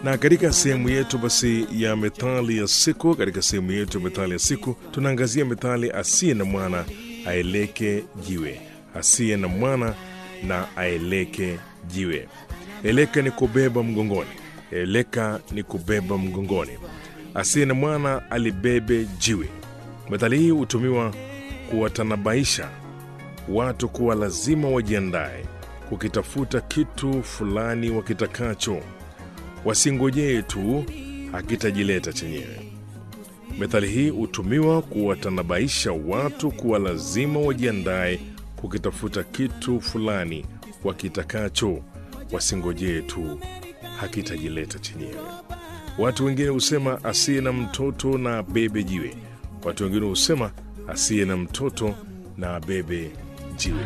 Na katika sehemu yetu basi ya methali ya siku, katika sehemu yetu ya methali ya siku tunaangazia methali asiye na mwana aeleke jiwe, asiye na mwana na aeleke jiwe. Eleka ni kubeba mgongoni, eleka ni kubeba mgongoni. Asiye na mwana alibebe jiwe. Methali hii hutumiwa kuwatanabaisha watu kuwa lazima wajiandae kukitafuta kitu fulani wakitakacho, wasingojee tu hakitajileta chenyewe. Methali hii hutumiwa kuwatanabaisha watu kuwa lazima wajiandae kukitafuta kitu fulani wakitakacho, wasingojee tu hakitajileta chenyewe. Watu wengine husema asiye na mtoto na abebe jiwe. Watu wengine husema asiye na mtoto na abebe jiwe.